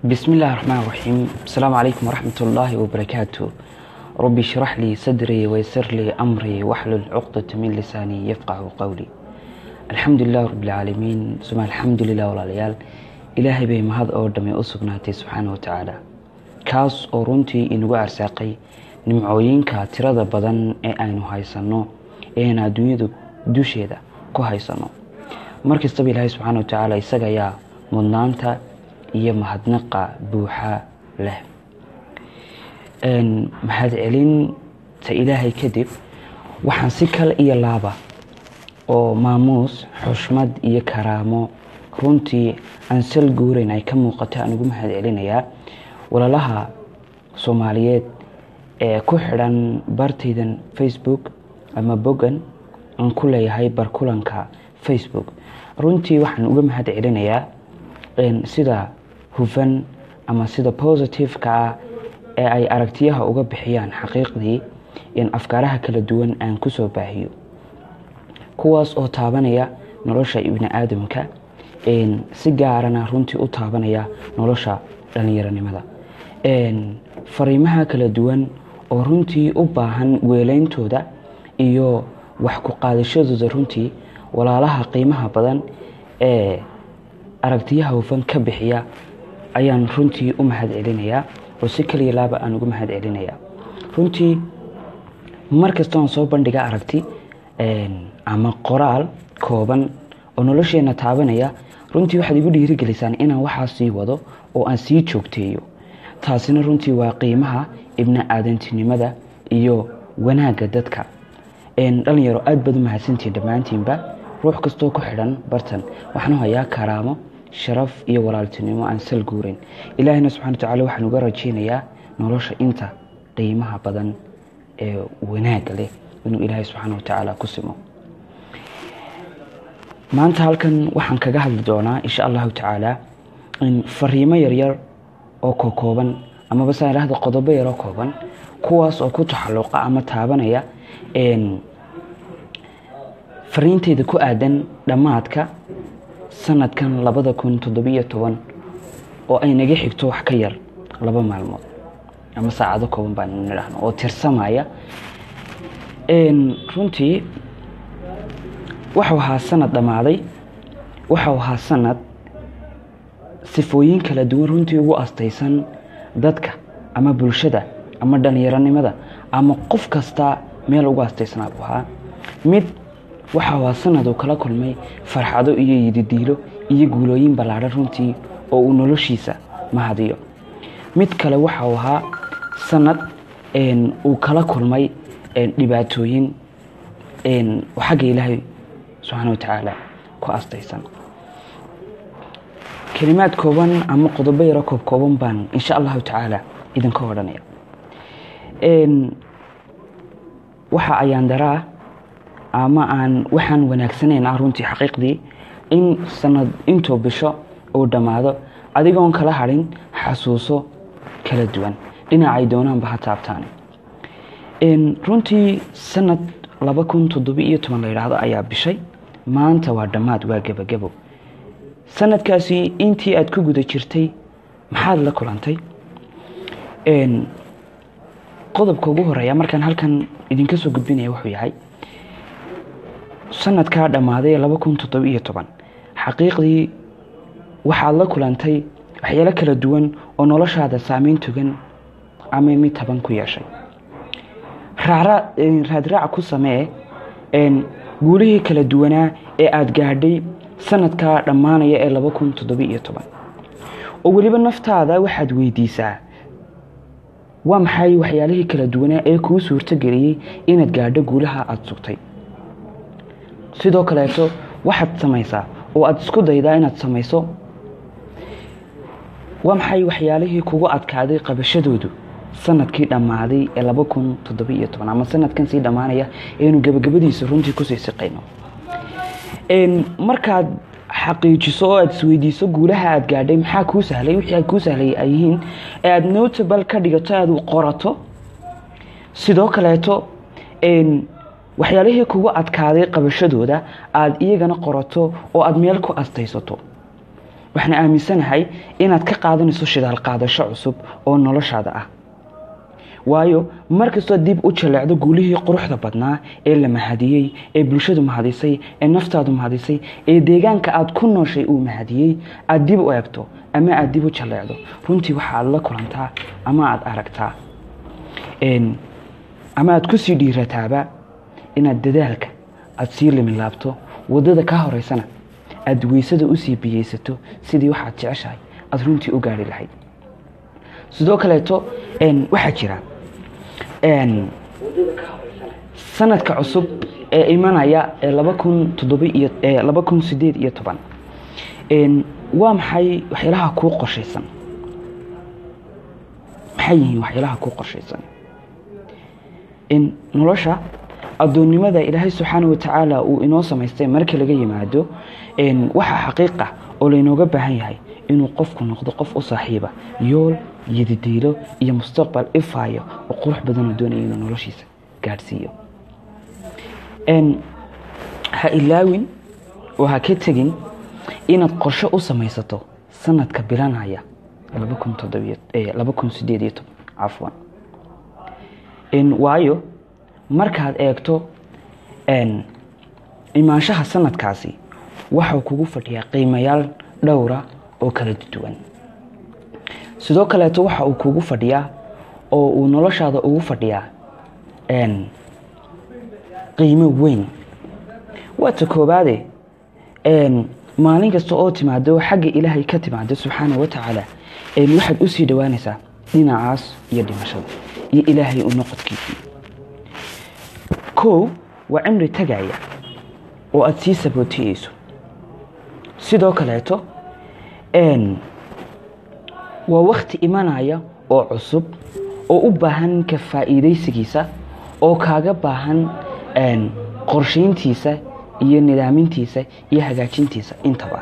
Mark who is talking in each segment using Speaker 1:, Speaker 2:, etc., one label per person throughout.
Speaker 1: بسم الله الرحمن الرحيم السلام عليكم ورحمة الله وبركاته ربي اشرح لي صدري ويسر لي أمري واحلل عقدة من لساني يفقه قولي الحمد لله رب العالمين ثم الحمد لله والعليال إلهي بي مهد أو دمي أسقناتي سبحانه وتعالى kaas oo runtii inagu arsaaqay nimcooyinka tirada badan ee aynu haysanno eean adduunyada dusheeda ku haysanno markastaba ilaahay subxaana wa tacaala isaga ayaa mudnaanta iyo mahadnaqa buuxa leh mahadcelinta ilaahay kadib waxaan si kale iyo laaba oo maamuus xushmad iyo karaamo runtii aan sal guurayn ay ka muuqato aan ugu mahadcelinayaa walaalaha soomaaliyeed ee ku xidhan bartaydan facebook ama bogan aan ku leeyahay barkulanka facebook runtii waxaan uga mahad celinayaa sida hufan ama sida positive-ka ah ee ay aragtiyaha uga bixiyaan xaqiiqdii in afkaaraha kala duwan aan kusoo baahiyo kuwaas oo taabanaya nolosha ibni aadamka si gaarana runtii u taabanaya nolosha dhalinyaronimada fariimaha kala duwan oo runtii u baahan weeleyntooda iyo wax ku qaadashadooda runtii walaalaha qiimaha badan ee aragtiyaha hufan ka bixiya ayaan runtii u mahad celinayaa oo si kaliya laaba aan ugu mahad celinayaa runtii mar kastoon soo bandhiga aragti ama qoraal kooban oo nolosheena taabanaya runtii waxaad igu dhiirigelisaan inaan waxaa sii wado oo aan sii joogteeyo taasina runtii waa qiimaha ibni aadantinimada iyo wanaagga dadka dhalinyaro aad baad u mahadsantihiin dhammaantiinba ruux kastoo ku xidhan bartan waxaanu hayaa karaamo sharaf iyo walaaltinimo aan sal guurin ilaahina subxana wa tacala waxaan uga rajaynayaa nolosha inta qiimaha badan ee wanaagga leh inuu ilaahay subxaana wa tacaala ku simo maanta halkan waxaan kaga hadli doonaa insha allahu tacaala fariimo yaryar oo kokooban amaba saa idhahda qodobo yaroo kooban kuwaas oo ku taxalluqa ama taabanaya fariinteyda ku aadan dhammaadka sanadkan labada kun toddobiyo toban oo ay naga xigto wax ka yar laba maalmood ama saacado kooban baan nidhahno oo tirsamaya runtii waxau ahaa sanad dhammaaday waxau ahaa sanad sifooyin kala duwan runtii ugu astaysan dadka ama bulshada ama dhalinyaronimada ama qof kasta meel ugu astaysnaa buu ahaa mid waxa waa sanad uu kala kulmay farxado iyo yididiilo iyo guulooyin ballaadhan runtii oo uu noloshiisa mahadiyo mid kale waxa uu ahaa sanad uu kala kulmay dhibaatooyin xagga ilaahay subxaana wa tacaala ku astaysan kelimaad kooban ama qodobo yaro koob kooban baan insha allahu tacaala idinka odhanaya waxa ayaan daraa ama aan waxaan wanaagsanayn ah runtii xaqiiqdii in sanad intuu bisho uu dhammaado adigoon kala hadhin xasuuso kala duwan dhinacay doonaanba ha taabtaane runtii sanad laba kun toddobiiyo toban la yidhaahdo ayaa bishay maanta waa dhammaad waa gebagabo sanadkaasi intii aada ku guda jirtay maxaad la kulantay qodobka ugu horeeya markaan halkan idinka soo gudbinaya wuxuu yahay sanadkaa dhammaaday laba kun toddobiiyo toban xaqiiqdii waxaad la kulantay waxyaalo kala duwan oo noloshaada saameyn togan ama mid taban ku yeeshay raadraac ku samee guulihii kala duwanaa ee aada gaadhay sanadkaa dhammaanaya ee laba kun toddobiiyo toban oo weliba naftaada waxaad weydiisaa waa maxay waxyaalihii kala duwanaa ee kuu suurtogeliyey inaad gaadho guulaha aada sugtay sidoo kaleeto waxaad samaysaa oo aada isku daydaa inaad samayso waa maxay waxyaalihii kugu adkaaday qabashadoodu sanadkii dhammaaday ee laba kun toddobiiyo toban ama sanadkan sii dhammaanaya eenu gebagabadiisa runtii kusii siqayno markaad xaqiijiso oo aada isweydiiso guulaha aada gaadhay maxaa kuu sahlay wixii kuu sahlay ay yihiin ee aada notable ka dhigato aada qorato sidoo kaleeto waxyaalihii kugu adkaaday qabashadooda aada iyagana qorato oo aada meel ku astaysato waxaan aaminsanahay inaad ka qaadanayso shidaal qaadasho cusub oo noloshaada ah waayo markastoo dib u jaleecdo guulihii quruxda badnaa ee la mahadiyey ee bulshadu mahadisay ee naftaadu mahadisay ee deegaanka aad ku nooshay uu mahadiyey aad dib u eegto ama aad dib u jaleecdo runtii waxaad la kulantaa ama aad aragtaa ama aad kusii dhiirataaba inaad dadaalka aad sii limilaabto wadada ka horeysana aad weysada usii biyeysato sidii waxaad jeceshahay aad runtii u gaari lahayd sidoo kaleeto waxaa jira sanadka cusub ee imanaya ee laba kun toddoba iyo laba kun sideed iyo toban waa maxay waxyaalaha kuu qorshaysan maxay yihiin waxyaalaha kuu qorshaysan nolosha addoonnimada ilaahay subxaana wa tacaala uu inoo samaystay markii laga yimaado waxaa xaqiiqa oo laynooga baahan yahay inuu qofku noqdo qof u saaxiiba yool iyo didiilo iyo mustaqbal ifaayo oo qurux badanoo doonaya inuu noloshiisa gaadhsiiyo ha ilaawin oo ha ka tegin inaad qorshe u samaysato sanadka bilanaya laba kun sideed iyo toban cafwan waayo markaad eegto imaanshaha sanadkaasi waxau kugu fadhiyaa qiimayaal dhowra oo kala duwan sidoo kaleeto waxa uu kugu fadhiyaa oo uu noloshaada ugu fadhiyaa qiimo weyn waata koobaade maalin kasta oo timaado xagga ilaahay ka timaado subxaana wa tacaala waxaad usii dhowaanaysaa dhinacaas iyo dhimashada iyo ilaahay u noqodkiisii kow waa cimri tagaya oo aada sii sabootiyeyso sidoo kaleeto waa wakti imanaya oo cusub oo u baahan ka faa'iidaysigiisa oo kaaga baahan qorshayntiisa iyo nidaamintiisa iyo hagaajintiisa intaba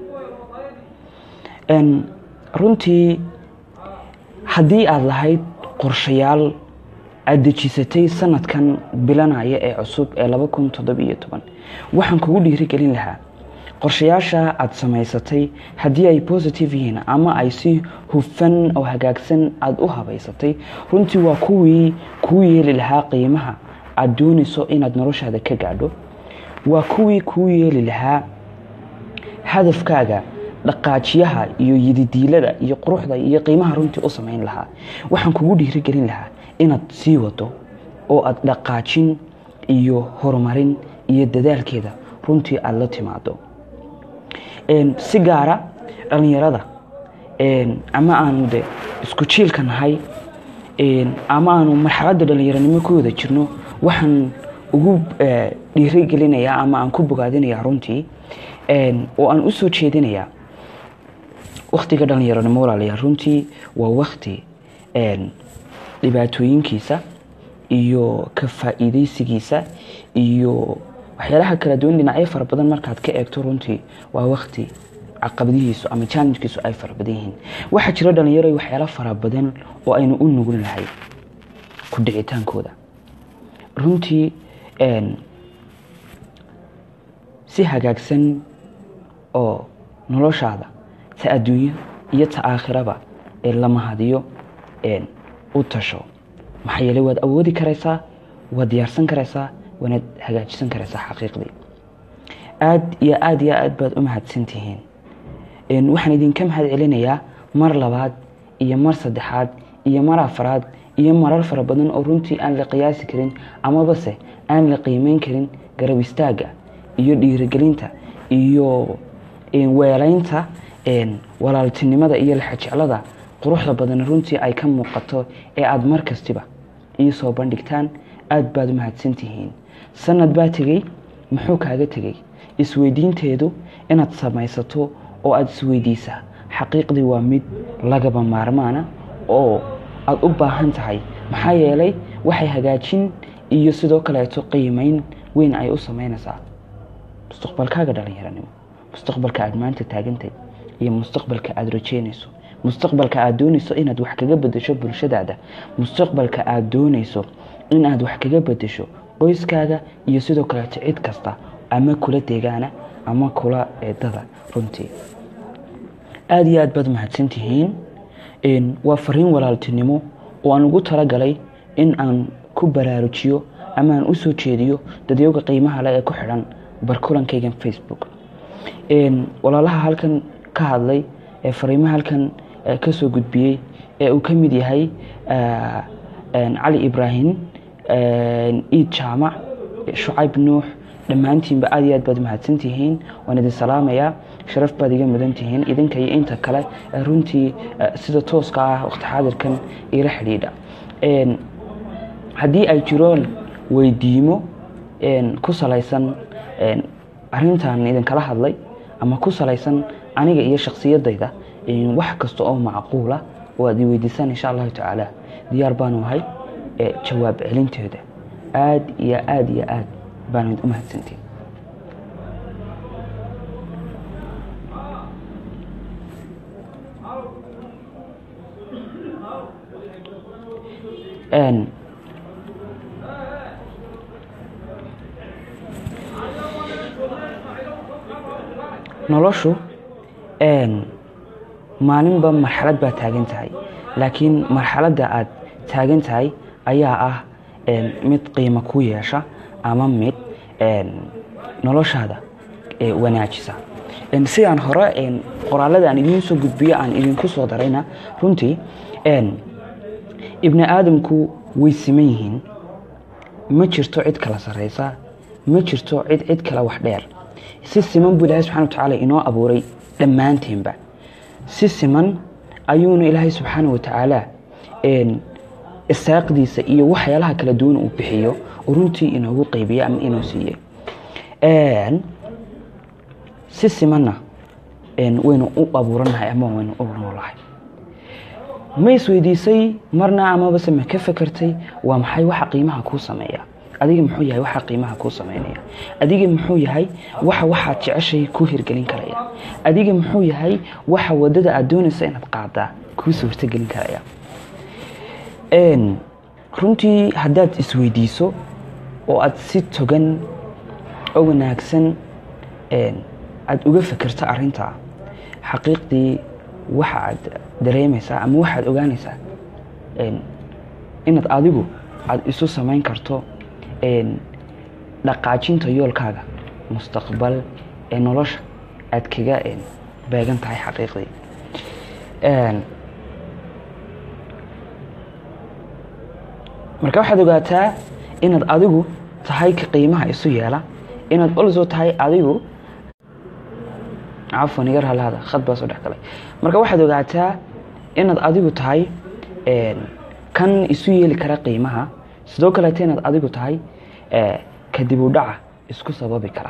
Speaker 1: runtii haddii aada lahayd qorshayaal aada dejisatay sanadkan bilanaya ee cusub ee laba kun toddobiyo toban waxaan kugu dhiirigelin lahaa qorshayaasha aada samaysatay haddii ay positive yihiin ama ay si hufan oo hagaagsan aada u habaysatay runtii waa kuwii kuu yeeli lahaa qiimaha aada doonayso inaad noloshaada ka gaadho waa kuwii kuu yeeli lahaa hadafkaaga dhaqaajiyaha iyo yididiilada iyo quruxda iyo qiimaha runtii u samayn lahaa waxaan kugu dhiirigelin lahaa inaad sii wado oo aada dhaqaajin iyo horumarin iyo dadaalkeeda runtii aada la timaado si gaara dhallinyarada ama aanu de isku jiilka nahay ama aanu marxaladda dhallinyaranimo ku wada jirno waxaan ugu dhiirigelinayaa ama aan ku bogaadinayaa runtii oo aan u soo jeedinayaa waktiga dhallinyaranimo walaalayaal runtii waa wakti dhibaatooyinkiisa iyo ka faa'iidaysigiisa iyo waxyaalaha kala duwan dhinacyo fara badan markaad ka eegto runtii waa wakti caqabadihiisu ama challengkiisu ay fara badan yihiin waxaa jira dhalinyaro waxyaalo fara badan oo aynu u nugul nahay ku dhicitaankooda runtii si hagaagsan oo noloshaada ta adduunyo iyo ta aakhiraba ee la mahadiyo u tasho maxaa yeeley waad awoodi karaysaa waad diyaarsan karaysaa waanaad hagaajisan karaysaa xaqiiqdii aada iyo aada iyo aad baad u mahadsan tihiin waxaan idinka mahad celinayaa mar labaad iyo mar saddexaad iyo mar afaraad iyo marar fara badan oo runtii aan la qiyaasi karin amabase aan la qiimeyn karin garab istaagga iyo dhiirigelinta iyo weelaynta walaaltinimada iyo laxajeclada quruxda badan runtii ay ka muuqato ee aada mar kastiba ii soo bandhigtaan aada baad u mahadsantihiin sanad baa tegey muxuu kaaga tegey isweydiinteedu inaad samaysato oo aada isweydiisaa xaqiiqdii waa mid lagaba maarmaana oo aada u baahan tahay maxaa yeelay waxay hagaajin iyo sidoo kaleeto qiimeyn weyn ay u samaynaysaa mustaqbalkaaga dhalinyaranimo mustaqbalka aada maanta taagantay iyo mustaqbalka aada rajeynayso mustaqbalka aada doonayso inaad wax kaga bedesho bulshadaada mustaqbalka aada doonayso inaad wax kaga bedesho qoyskaaga iyo sidoo kaleeto cid kasta ama kula deegaana ama kula eedada runtii aada iyo aad baad mahadsantihiin waa fariin walaaltinimo oo aan ugu talagalay in aan ku baraarujiyo ama aan u soo jeediyo dadyowga qiimaha leh ee ku xidhan barkulankaygan facebook walaalaha halkan ka hadlay ee fariimaha halkan ka soo gudbiyey ee uu ka mid yahay cali ibraahim iid jaamac shucayb nuux dhammaantiinba aad iyo aad baad mahadsantihiin waan idin salaamayaa sharaf baad iga mudan tihiin idinka iyo inta kale runtii sida tooska ah waqti xaadirkan ila xidhiidha haddii ay jiraan weydiimo ku salaysan arintan idinkala hadlay ama ku salaysan aniga iyo shaksiyadayda wax kasta oo macquula oo aad i weydiisaan insha allahu tacaala diyaar baanu ahay jawaab celinteeda aad iyo aad iyo aad baanu u mahadsantiin noloshu maalinba marxalad baa taagan tahay laakiin marxaladda aad taagan tahay ayaa ah mid qiimo ku yeesha ama mid noloshaada wanaajisa sidaan hore qoraalada aan idiin soo gudbiyo aan idinku soo darayna runtii ibni aadamku way siman yihiin ma jirto cid kala sarraysa ma jirto cid cid kale wax dheer si siman buu ilaahay subxana wa tacaala inoo abuuray dhammaanteenba si siman ayuuna ilaahay subxaana wa tacaala isaaqdiisa iyo waxyaalaha kala duwan uu bixiyo oo runtii inoogu qeybiye ama inoo siiye si simanna waynu u abuuranahay ama waynu u noolahay ma isweydiisay marna amabase ma ka fekertay waa maxay waxa qiimaha kuu sameeya adiga muxuu yahay waxa qiimaha kuu sameynaya adiga muxuu yahay waxa waxaad jeceshay kuu hirgelin karaya adiga muxuu yahay waxa wadada aad doonaysa inaad qaadaa kuu suurtogelin karaya runtii haddaad isweydiiso oo aad si togan oo wanaagsan aada uga fekerto arintaa xaqiiqdii waxa aad dareemaysaa ama waxaad ogaanaysaa inaad adigu aada isu samayn karto dhaqaajinta yoolkaaga mustaqbal ee nolosha aad kaga beegan tahay xaqiiqdii marka waxaad ogaataa inaad adigu tahay ka qiimaha isu yeela inaad olso tahay adigu cafwan iga raalaada khad baa soo dhex galay marka waxaad ogaataa inaad adigu tahay kan isu yeeli kara qiimaha sidoo kaleeta inaad adigu tahay kadib u dhaca isku sababi kara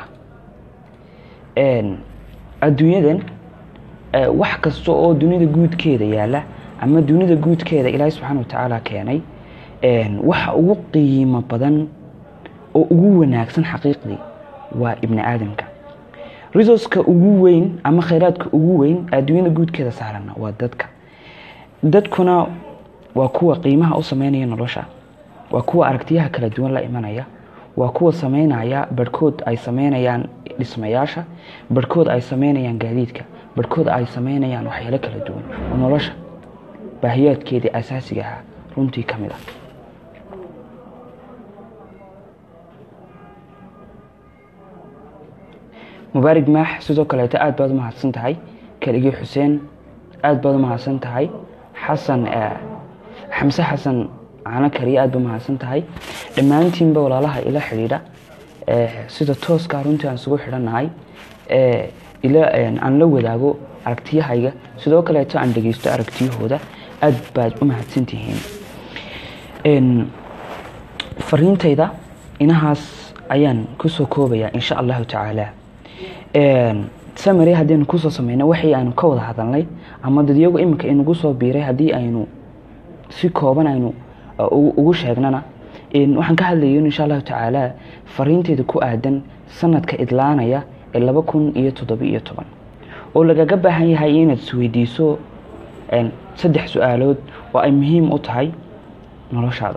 Speaker 1: adduunyadan wax kasta oo dunida guudkeeda yaala ama dunida guudkeeda ilaahay subxaana wa tacaala keenay waxa ugu qiimo badan oo ugu wanaagsan xaqiiqdii waa ibni aadamka resourceka ugu weyn ama khayraadka ugu weyn adduunyada guudkeeda saarana waa dadka dadkuna waa kuwa qiimaha u sameynaya nolosha waa kuwa aragtiyaha kala duwan la imanaya waa kuwa sameynaya barhkood ay sameynayaan dhismayaasha barhkood ay sameynayaan gaadiidka barhkood ay sameynayaan waxyaalo kala duwan oo nolosha baahiyaadkeedii asaasiga ahaa runtii ka mid ah mubaarig maax sidoo kaleeto aad baad u mahadsan tahay keligii xuseen aad baad u mahadsan tahay xasan xamse xasan cano kariya aad ba mahadsan tahay dhammaantiinba walaalaha ila xidhiidha sida tooskaa runtii aan isugu xidhannahay aan la wadaago aragtiyahayga sidoo kaleeto aan dhegeysto aragtiyahooda aad baad u mahadsan tihiin fariintayda inahaas ayaan kusoo koobayaa insha allahu tacaala samary haddaynu kusoo sameyno waxii aynu ka wada hadalnay ama dadyagu iminka inagu soo biiray haddii aynu si kooban aynu ugu sheegnana waxaan ka hadlayo insha allahu tacaala fariinteeda ku aadan sanadka idlaanaya ee laba kun iyo toddoba iyo toban oo lagaga baahan yahay inaad isweydiiso saddex su-aalood oo ay muhiim u tahay noloshaada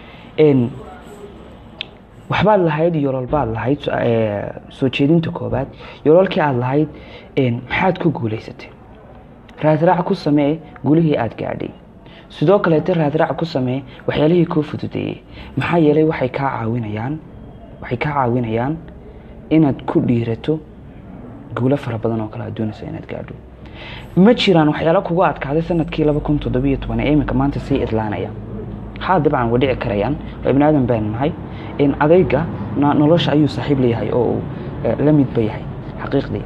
Speaker 1: waxbaad lahayd yoololbaad lahayd soo jeedinta koobaad yoololkii aad lahayd maxaad ku guuleysatay raadraac ku samee gulihii aada gaadhay sidoo kaleeta raadraac ku samee waxyaalihii kuu fududeeyey maxaa yeelay waxay kaa caawinayaan waxay kaa caawinayaan inaad ku dhiirato guulo fara badan oo kale aad doonaysa inaad gaadho ma jiraan waxyaalo kugu adkaaday sanadkii laba kun toddobiyo toban ee iminka maanta sii idlaanaya haa dabcan way dhici karayaan oo ibni aadan baan nahay adayga nolosha ayuu saaxiib leeyahay oo uu la midba yahay xaqiiqdii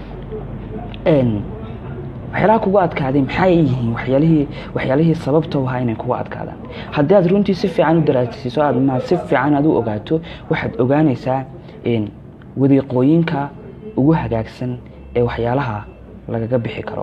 Speaker 1: waxyaalaha kugu adkaaday maxay yihiin waxyaalihii waxyaalihii sababta u ahaa inay kugu adkaadaan haddii aad runtii si fiican u daraasiiso aad ma si fiican aad u ogaato waxaad ogaanaysaa wadiiqooyinka ugu hagaagsan ee waxyaalaha lagaga bixi karo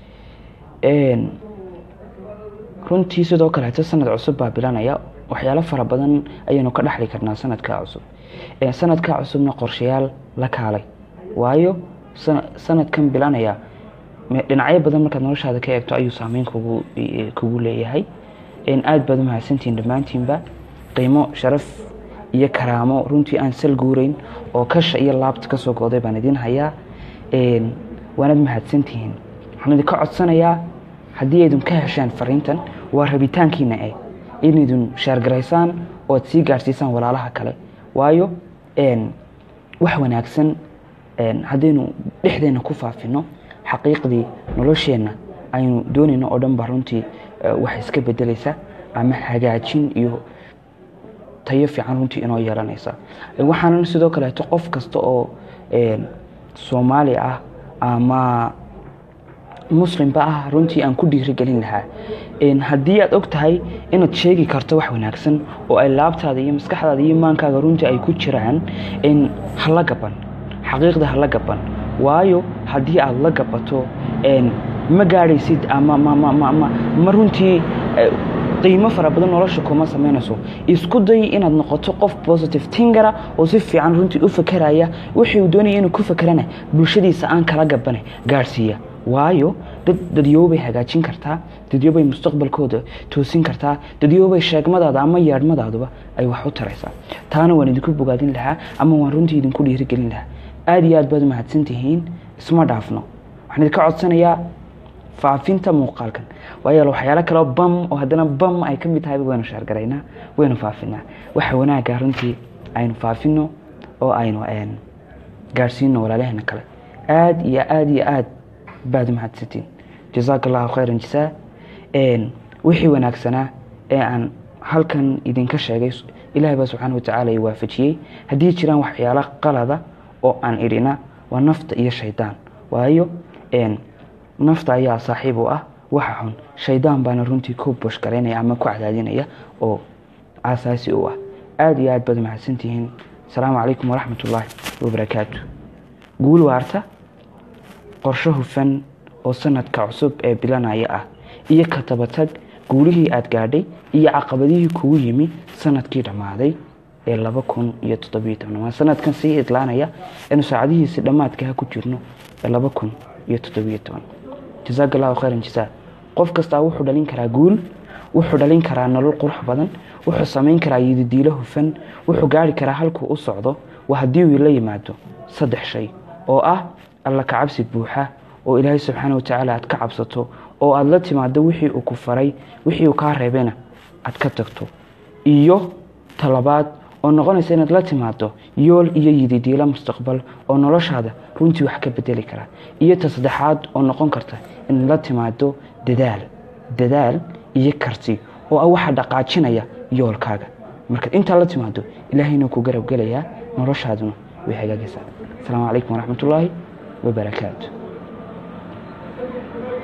Speaker 1: runtii sidoo kaleeto sanad cusub baa bilanaya waxyaalo fara badan ayaynu ka dhexli karnaa sanadkaa cusub sanadkaa cusubna qorshayaal la kaalay waayo sanadkan bilanaya dhinacyo badan markaad noloshaada ka eegto ayuu saameyn kugu kugu leeyahay aad baad umahadsantihiin dhammaantiinba qiimo sharaf iyo karaamo runtii aan sal guurayn oo kasha iyo laabta kasoo go'day baan idin hayaa waanaad mahadsantihiin waxaan idinka codsanayaa haddii aydun ka heshaan fariintan waa rabitaankiina eh inaydun shaargaraysaan oo ad sii gaadhsiisaan walaalaha kale waayo wax wanaagsan haddaynu dhexdeenna ku faafino xaqiiqdii nolosheenna aynu doonayno oo dhan ba runtii wax iska bedelaysa ama hagaajin iyo tayo fiican runtii inoo yeelanaysa waxaanan sidoo kaleeto qof kasta oo soomaali ah ama muslimba ah runtii aan ku dhiirigelin lahaa haddii aad og tahay inaad sheegi karto wax wanaagsan oo ay laabtaada iyo maskaxdaada iyo maankaaga runtii ay ku jiraan hala gaban xaqiiqda hala gaban waayo haddii aada la gabato ma gaadhaysid ama ma runtii qiimo fara badan nolosha kuma samaynayso isku day inaad noqoto qof positive tingara oo si fiican runtii u fakeraya wixii uu doonaya inuu ku fakerana bulshadiisa aan kala gabana gaadhsiiya waayo dad dadyoobay hagaajin kartaa dadyoobay mustaqbalkooda toosin kartaa dadyoobay sheegmadaada ama yeedhmadaaduba ay wax u taraysaa taana waan idinku bogaadin lahaa ama waan runtii idinku dhiirigelin lahaa aada iyo aad baad umahadsan tihiin isma dhaafno waxaan idinka codsanayaa faafinta muuqaalkan waayo waxyaalo kaleo bam oo haddana bam ay ka mid tahayba waynu shaargaraynaa waynu faafinaa waxa wanaagga runtii aynu faafino oo aynu gaadhsiino walaalaheena kale aada iyo aada iyo aad baad umahadsantiin jazaaka allahu khayran jasaa wixii wanaagsanaa ee aan halkan idinka sheegay ilahay baa subxaana watacaala i waafajiyey haddii jiraan waxyaalo qalada oo aan idhina waa nafta iyo shaydaan waayo nafta ayaa saaxiib u ah waxa xun shaydaan baana runtii ku bushgaraynaya ama ku cadaadinaya oo aasaasi u ah aada iyo aad baad mahadsantihiin asalaamu calaykum waraxmat ullaahi wabarakaatu guul waarta qorsho hufan oo sanadka cusub ee bilanaya ah iyo ka tabatag guulihii aada gaadhay iyo caqabadihii kugu yimi sanadkii dhammaaday ee laba kun iyo toddobiyo toban waa sanadkan sii idlaanaya inu saacadihiisi dhammaadkaha ku jirno ee laba kun iyo toddobiyo toban jazaaka allahu khayran jasaa qof kastaa wuxuu dhalin karaa guul wuxuu dhalin karaa nolol qurux badan wuxuu samayn karaa yididiilo hufan wuxuu gaari karaa halkuu u socdo waa haddii uu la yimaado saddex shay oo ah alla ka cabsi buuxa oo ilaahay subxaana watacaala aad ka cabsato oo aada la timaado wixii uu ku faray wixii uu kaa reebayna aad ka tagto iyo talabaad oo noqonaysa inaad la timaado yool iyo yididiilo mustaqbal oo noloshaada runtii wax ka bedeli kara iyo ta saddexaad oo noqon karta inaad la timaado dadaal dadaal iyo karti oo ah waxa dhaqaajinaya yoolkaaga markaad intaa la timaado ilaahayna ku garab gelayaa noloshaaduna way hagaagaysaa asalaamu calaykum waraxmat ullaahi wabarakaatu